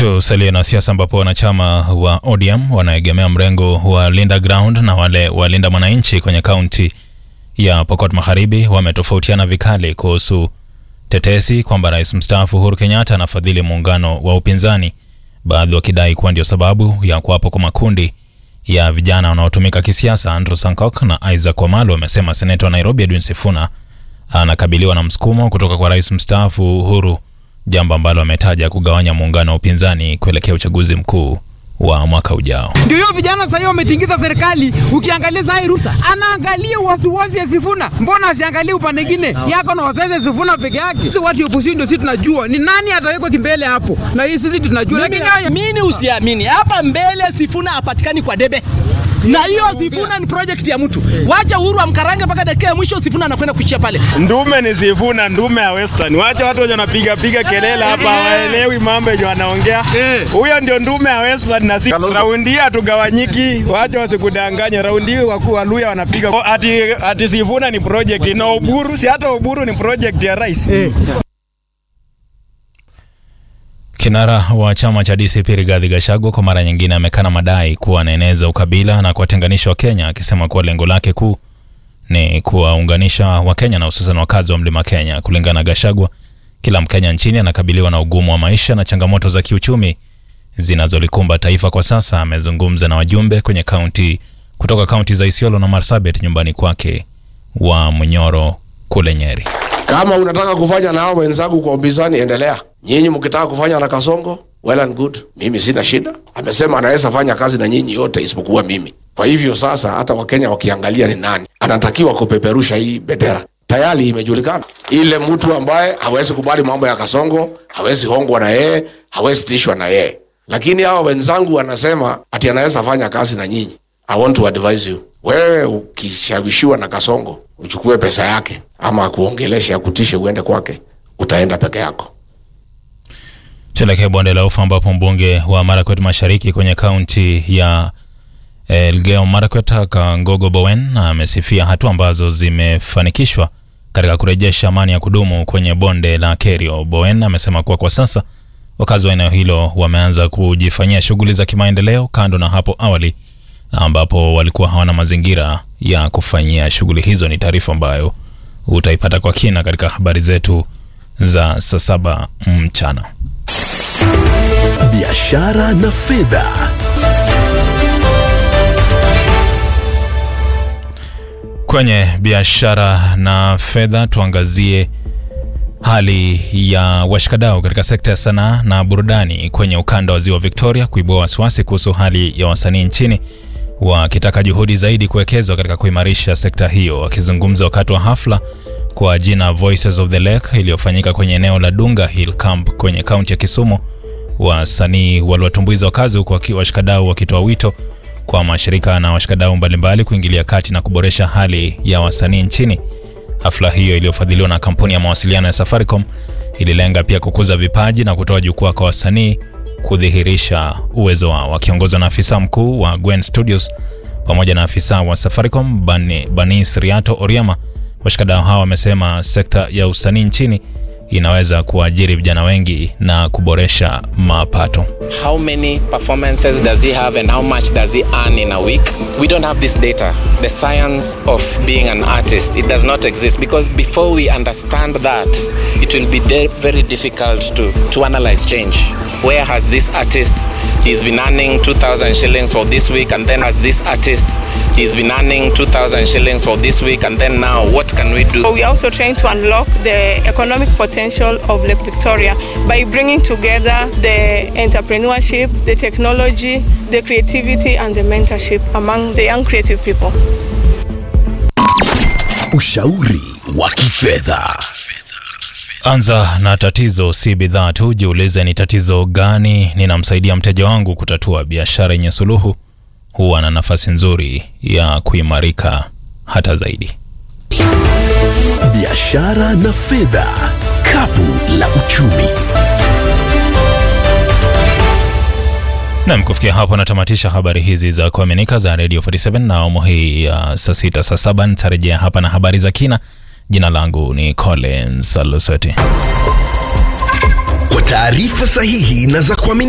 Tusalie na siasa ambapo wanachama wa ODM wanaegemea mrengo wa Linda Ground na wale wa Linda Mwananchi kwenye kaunti ya Pokot Magharibi wametofautiana vikali kuhusu tetesi kwamba rais mstaafu Uhuru Kenyatta anafadhili muungano wa upinzani, baadhi wakidai kuwa ndio sababu ya kuwapo kwa makundi ya vijana wanaotumika kisiasa. Andrew Sankok na Isaac Wamalu wamesema seneta wa Nairobi Edwin Sifuna anakabiliwa na msukumo kutoka kwa rais mstaafu Uhuru, jambo ambalo ametaja kugawanya muungano wa upinzani kuelekea uchaguzi mkuu wa mwaka ujao. Ndio hiyo vijana sasa hiyo wametingiza serikali. Ukiangalia sasa Rusa anaangalia wasiwasi ya Sifuna, mbona asiangalie upande mwingine yako na wasiwasi ya Sifuna peke yake? Sisi watu wa opposition ndio sisi tunajua ni nani atawekwa kimbele hapo, na hii sisi tunajua, lakini haya Mimi usiamini hapa mbele Sifuna hapatikani kwa debe na hiyo Sifuna ni project ya mtu. Wacha Uhuru amkarange mpaka dakika ya mwisho, Sifuna anakwenda kuishia pale. Ndume ni Sifuna, ndume ya Western. Wacha watu wenye wanapiga piga kelele hapa hawaelewi mambo yenye wanaongea. Huyo ndio ndume ya Western na si raundi hii hatugawanyiki. Wacha wasikudanganye. Raundi hii wakuu wa Luya wanapiga Oh, ati ati Sifuna ni project na Oburu, si hata Oburu ni project ya rais. Kinara wa chama cha DCP Rigathi Gachagua kwa mara nyingine amekana madai kuwa anaeneza ukabila na kuwatenganisha Wakenya, akisema kuwa lengo lake kuu ni kuwaunganisha Wakenya na hususan wakazi wa mlima Kenya. Kulingana na Gachagua, kila Mkenya nchini anakabiliwa na ugumu wa maisha na changamoto za kiuchumi zinazolikumba taifa kwa sasa. Amezungumza na wajumbe kwenye kaunti kutoka kaunti za Isiolo na Marsabit nyumbani kwake wa Munyoro kule Nyeri. Kama unataka kufanya na hao wenzangu kwa upinzani, endelea. Nyinyi mkitaka kufanya na Kasongo, well and good, mimi sina shida. Amesema anaweza fanya kazi na nyinyi yote isipokuwa mimi. Kwa hivyo sasa, hata Wakenya wakiangalia ni nani anatakiwa kupeperusha hii bendera, tayari imejulikana. Ile mtu ambaye hawezi kubali mambo ya Kasongo, hawezi hongwa na yeye, hawezi tishwa na yeye. Lakini hawa wenzangu wanasema ati anaweza fanya kazi na nyinyi. I want to advise you, wewe ukishawishiwa na Kasongo uchukue pesa yake ama akuongeleshe akutishe uende kwake, utaenda peke yako. Tuelekee bonde la ufa ambapo mbunge wa Marakwet Mashariki kwenye kaunti ya Elgeyo Marakwet Kangogo Bowen amesifia hatua ambazo zimefanikishwa katika kurejesha amani ya kudumu kwenye bonde la Kerio. Bowen amesema kuwa kwa sasa wakazi wa eneo hilo wameanza kujifanyia shughuli za kimaendeleo kando na hapo awali ambapo walikuwa hawana mazingira ya kufanyia shughuli hizo. Ni taarifa ambayo utaipata kwa kina katika habari zetu za saa saba mchana. biashara na fedha. Kwenye biashara na fedha, tuangazie hali ya washikadau katika sekta ya sanaa na burudani kwenye ukanda wa ziwa Victoria kuibua wasiwasi kuhusu hali ya wasanii nchini, wakitaka juhudi zaidi kuwekezwa katika kuimarisha sekta hiyo. Wakizungumza wakati wa hafla kwa jina Voices of the Lake iliyofanyika kwenye eneo la Dunga Hill Camp kwenye kaunti ya Kisumu, wasanii waliwatumbuiza wakazi huku waki- washikadau wakitoa wito kwa mashirika na washikadau mbalimbali kuingilia kati na kuboresha hali ya wasanii nchini. Hafla hiyo iliyofadhiliwa na kampuni ya mawasiliano ya Safaricom ililenga pia kukuza vipaji na kutoa jukwaa kwa wasanii kudhihirisha uwezo wao. Wakiongozwa na afisa mkuu wa Gwen Studios pamoja na afisa wa Safaricom Bani, Banis Riato Oriama, washikadau hawa wamesema sekta ya usanii nchini inaweza kuajiri vijana wengi na kuboresha mapato. how many performances does he have and how much does he earn in a week we don't have this data the science of being an artist it does not exist because before we understand that it will be de- very difficult to, to analyze change where has this artist he's been earning 2000 shillings for this week and then has this artist he's been earning 2000 shillings for this week and then now what can we do We are also trying to unlock the economic potential of Lake Victoria by bringing together the entrepreneurship, the technology, the creativity, and the mentorship among the young creative people. Ushauri wa kifedha. Anza na tatizo, si bidhaa tu. Jiulize, ni tatizo gani ninamsaidia mteja wangu kutatua? Biashara yenye suluhu huwa na nafasi nzuri ya kuimarika hata zaidi. Biashara na fedha. Kapu la uchumi. Nam, kufikia hapo natamatisha habari hizi za kuaminika za Radio 47 na awamu hii ya saa sita saa saba nitarejea hapa na habari za kina. Jina langu ni Collins Aluseti. Kwa taarifa sahihi na za kuaminika